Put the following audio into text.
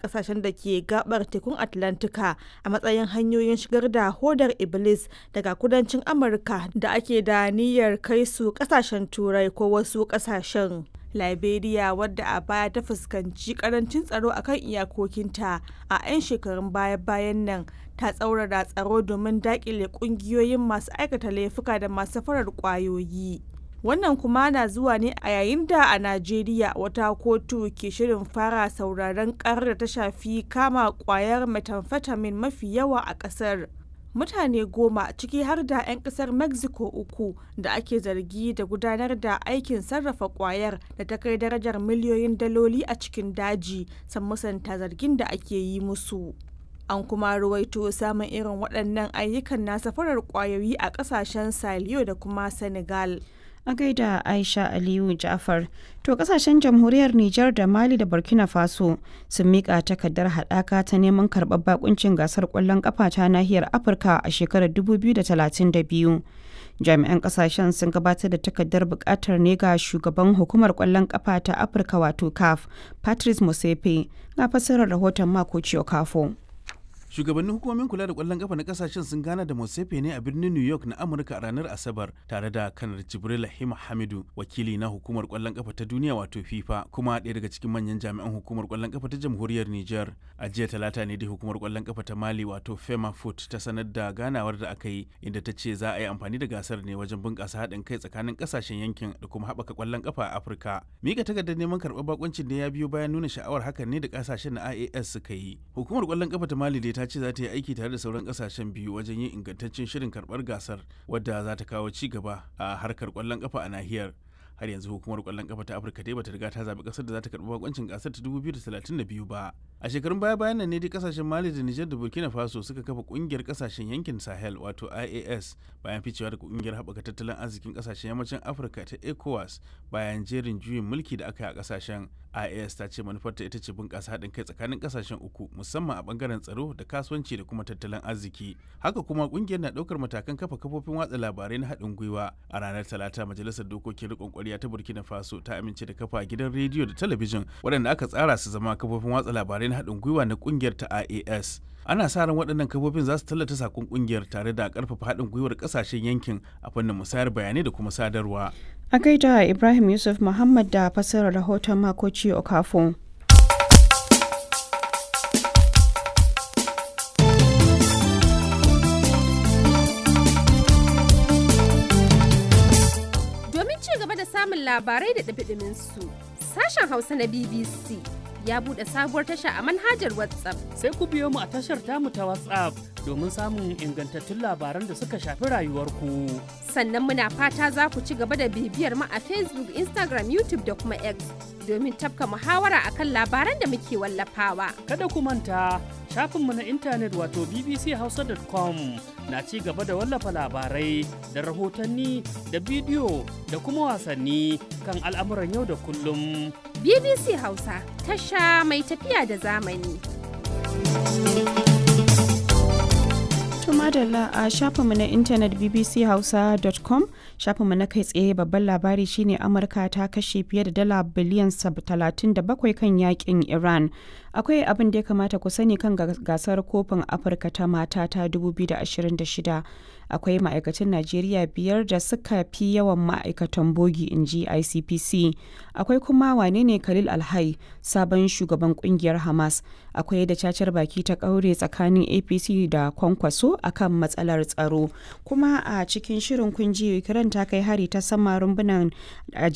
kasashen da ke gabar tekun atlantika a matsayin hanyoyin shigar da hodar iblis daga kudancin amurka da ake da niyyar kai su kasashen turai ko wasu kasashen liberia wadda a baya ta fuskanci karancin tsaro akan iyakokinta a 'yan shekarun baya-bayan nan ta tsaurara tsaro domin dakile kungiyoyin masu aikata laifuka da masu farar kwayoyi wannan kuma na zuwa ne a yayin da a najeriya wata kotu ke shirin fara sauraron karar da ta shafi kama kwayar methamphetamine mafi yawa a kasar mutane goma ciki har da 'yan kasar mexico uku da ake zargi da gudanar da aikin sarrafa kwayar da ta kai darajar miliyoyin daloli a cikin daji san musanta zargin da ake yi musu an kuma ruwaito samun irin waɗannan ayyukan na safarar kwayoyi a ƙasashen saliyo da kuma senegal a gaida aisha aliyu jafar to kasashen jamhuriyar nijar da mali da burkina faso sun mika takardar haɗaka ta neman karɓar bakuncin gasar ƙwallon ƙafa ta nahiyar afirka a shekarar 2032 jami'an kasashen sun gabatar da takardar buƙatar ne ga shugaban hukumar ƙwallon ƙafa ta afirka wato caf patrice musepe na fassarar rahoton mako kafo. shugabannin hukumomin kula da kwallon kafa na kasashen sun gana da Mosefe ne a birnin New York na Amurka a ranar Asabar tare da kanar Jibril Hima Hamidu wakili na hukumar kwallon kafa ta duniya wato FIFA kuma ɗaya daga cikin manyan jami'an hukumar kwallon kafa ta jamhuriyar Niger a jiya talata ne dai hukumar kwallon kafa ta Mali wato Fema Foot ta sanar da ganawar da aka yi inda ta ce za a yi amfani da gasar ne wajen bunƙasa haɗin kai tsakanin kasashen yankin da kuma haɓaka kwallon kafa a Afirka mika takardar neman karɓar bakuncin ne ya biyo bayan nuna sha'awar hakan ne da kasashen na IAS suka yi hukumar kwallon kafa ta Mali dai ta ce za ta yi aiki tare da sauran kasashen biyu wajen yin ingantaccen shirin karbar gasar wadda za ta kawo ci gaba a harkar kwallon kafa a nahiyar har yanzu hukumar kwallon kafa ta afirka dai bata riga ta zaɓi ƙasar da za ta karɓi bakoncin gasar ta 2032 ba a shekarun baya bayan nan ne dai kasashen mali da nijar da burkina faso suka kafa ƙungiyar kasashen yankin sahel wato ias bayan ficewa da ƙungiyar haɓaka tattalin arzikin kasashen yammacin afirka ta ecowas bayan jerin juyin mulki da aka yi a kasashen ias ta ce manufarta ita ce bunƙasa haɗin kai tsakanin kasashen uku musamman a ɓangaren tsaro da kasuwanci da kuma tattalin arziki haka kuma ƙungiyar na ɗaukar matakan kafa kafofin watsa labarai na haɗin gwiwa a ranar talata majalisar dokokin riƙon ƙwarya ta burkina faso ta amince da kafa gidan rediyo da talabijin waɗanda aka tsara su zama kafofin watsa labarai na haɗin gwiwa na ƙungiyar ta ias ana sa ran waɗannan kafofin za su tallata sakon ƙungiyar tare da ƙarfafa haɗin gwiwar ƙasashen yankin a fannin musayar bayanai da kuma sadarwa a gaida ibrahim yusuf muhammad da fassarar rahoton makoci okafo domin ci gaba da samun labarai da ɗabiɗimin su sashen hausa na bbc ya buɗe sabuwar tasha a manhajar WhatsApp. Sai ku biyo mu a tashar tamu ta WhatsApp domin samun ingantattun labaran da suka shafi rayuwarku. Sannan muna fata za ku ci gaba da bibiyar mu a Facebook, Instagram, YouTube da kuma X domin tafka muhawara akan labaran da muke wallafawa. Kada ku manta shafinmu na intanet wato bbchausa.com na ci gaba da wallafa labarai da rahotanni da bidiyo da kuma wasanni kan al'amuran yau da kullum. BBC Hausa tasha mai tafiya da zamani. madalla a shafinmu na intanet bbchausa.com shafinmu na kai tsaye babban labari shine amurka ta kashe fiye da dala biliyan 37 kan yakin iran akwai abin da ya kamata ku sani kan gasar kofin afirka ta mata ta 2026 akwai ma'aikatan najeriya biyar da suka fi yawan ma'aikatan bogi in ji icpc akwai kuma wane ne khalil alhai sabon shugaban kungiyar hamas akwai da cacar baki ta kaure tsakanin apc da kwankwaso akan matsalar tsaro kuma a cikin shirin kunji kiran ta kai hari ta sama rumbunan